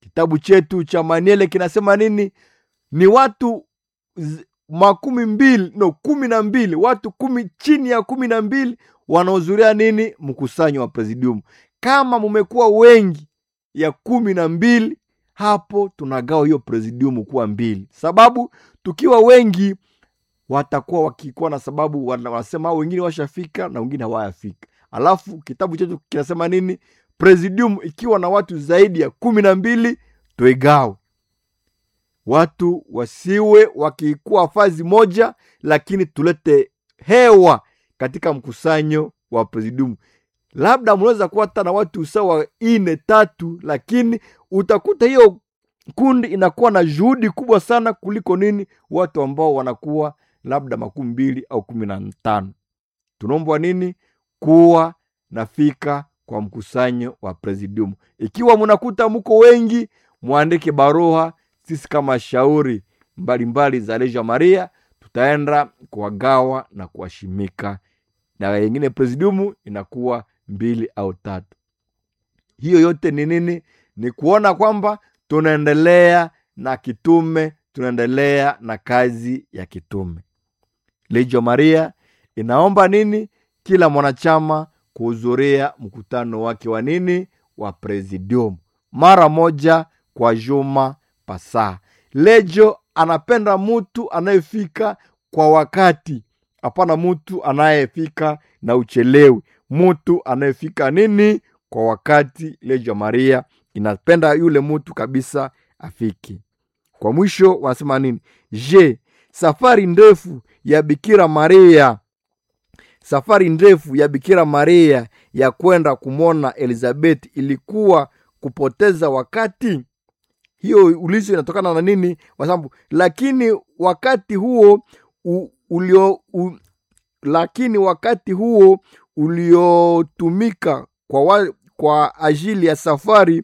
kitabu chetu cha maniele kinasema nini ni watu z- makumi mbili no kumi na mbili watu kumi chini ya kumi na mbili wanaohudhuria nini mkusanyo wa presidium kama mumekuwa wengi ya kumi na mbili hapo tunagawa hiyo presidium kuwa mbili sababu tukiwa wengi watakuwa wakikuwa na sababu wana- wanasema "Ah, wengine washafika na wengine hawayafika alafu kitabu chetu kinasema nini presidium ikiwa na watu zaidi ya kumi na mbili tuigawe watu wasiwe wakikuwa fazi moja lakini tulete hewa katika mkusanyo wa presidium labda mnaweza kuwa hata na watu sawa ine tatu lakini utakuta hiyo kundi inakuwa na juhudi kubwa sana kuliko nini watu ambao wanakuwa labda makumi mbili au kumi na tano tunaombwa nini kuwa nafika kwa mkusanyo wa presidium ikiwa mnakuta mko wengi mwandike barua sisi kama shauri mbalimbali za leja maria tutaenda kuwagawa na kuwashimika na wengine presidiumu inakuwa mbili au tatu hiyo yote ni nini ni kuona kwamba tunaendelea na kitume tunaendelea na kazi ya kitume lejo maria inaomba nini kila mwanachama kuhudhuria mkutano wake wa nini wa presidium mara moja kwa juma pasaa lejo anapenda mtu anayefika kwa wakati hapana mtu anayefika na uchelewi mtu anayefika nini kwa wakati lejo maria inapenda yule mtu kabisa afiki kwa mwisho wanasema nini je safari ndefu ya bikira maria safari ndefu ya bikira maria ya kwenda kumwona elizabeth ilikuwa kupoteza wakati hiyo ulizo inatokana na nini kwa sababu lakini wakati huo u, ulio u, lakini wakati huo uliotumika kwa, wa, kwa ajili ya safari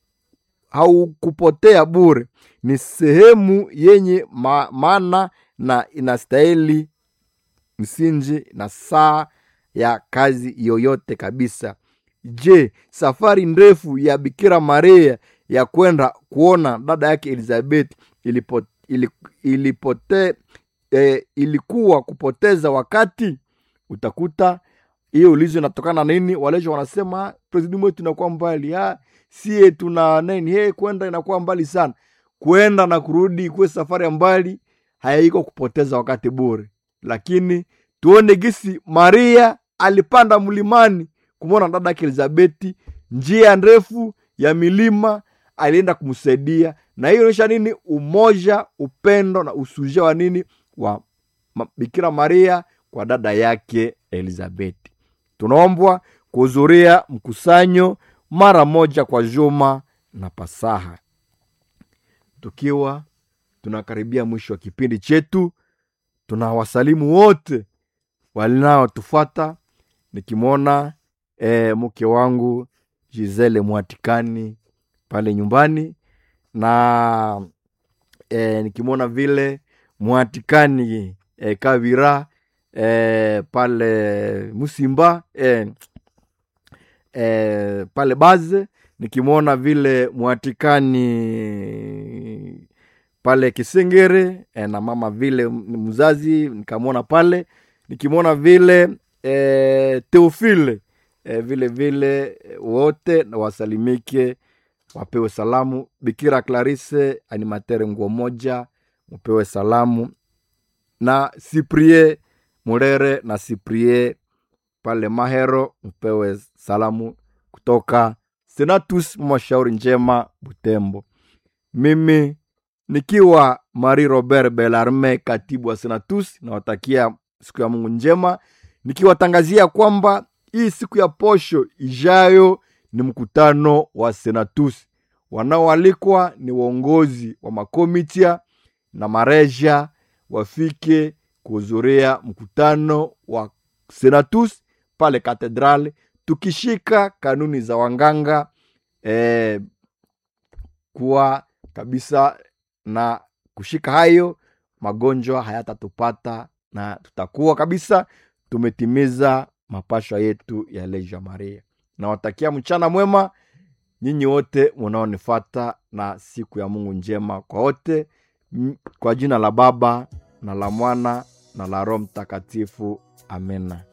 haukupotea bure ni sehemu yenye ma, maana na inastahili msingi na saa ya kazi yoyote kabisa je safari ndefu ya bikira maria ya kwenda kuona dada yake elizabeth ilipo, ili, ilipote, eh, ilikuwa kupoteza wakati utakuta hiyo ulizo inatokana na nini walejo wanasema presidium wetu inakuwa mbali ha, sie tuna nini he kwenda inakuwa mbali sana kwenda na kurudi kuwe safari ya mbali haiko kupoteza wakati bure lakini tuone gisi maria alipanda mlimani kumwona dada yake elizabeti njia ndefu ya milima alienda kumsaidia na hiyo inaonyesha nini umoja upendo na usuja wa nini wa ma- bikira maria kwa dada yake elizabeti tunaombwa kuhudhuria mkusanyo mara moja kwa juma na pasaha tukiwa tunakaribia mwisho wa kipindi chetu tunawasalimu wote walinaotufata nikimwona e, mke wangu gisele mwatikani pale nyumbani na e, nikimwona vile mwatikani e, kavira e, pale musimba e, e, pale baze nikimwona vile mwatikani pale kisengere e, na mama vile m- mzazi nikamwona pale nikimwona vile e, teofile e, vile vile e, wote na wasalimike wapewe salamu bikira clarise animatere nguo moja mupewe salamu na siprie murere na siprie pale mahero mpewe salamu kutoka senatus mashauri njema butembo mimi nikiwa mari robert belarme katibu wa senatus nawatakia siku ya mungu njema nikiwatangazia kwamba hii siku ya posho ijayo ni mkutano wa senatus wanaoalikwa ni waongozi wa makomitia na mareja wafike kuhudhuria mkutano wa senatus pale katedrali tukishika kanuni za wanganga eh, kuwa kabisa na kushika hayo magonjwa hayatatupata na tutakuwa kabisa tumetimiza mapashwa yetu ya leja maria nawatakia mchana mwema nyinyi wote munaonifata na siku ya mungu njema kwa wote M- kwa jina la baba na la mwana na la roho mtakatifu amena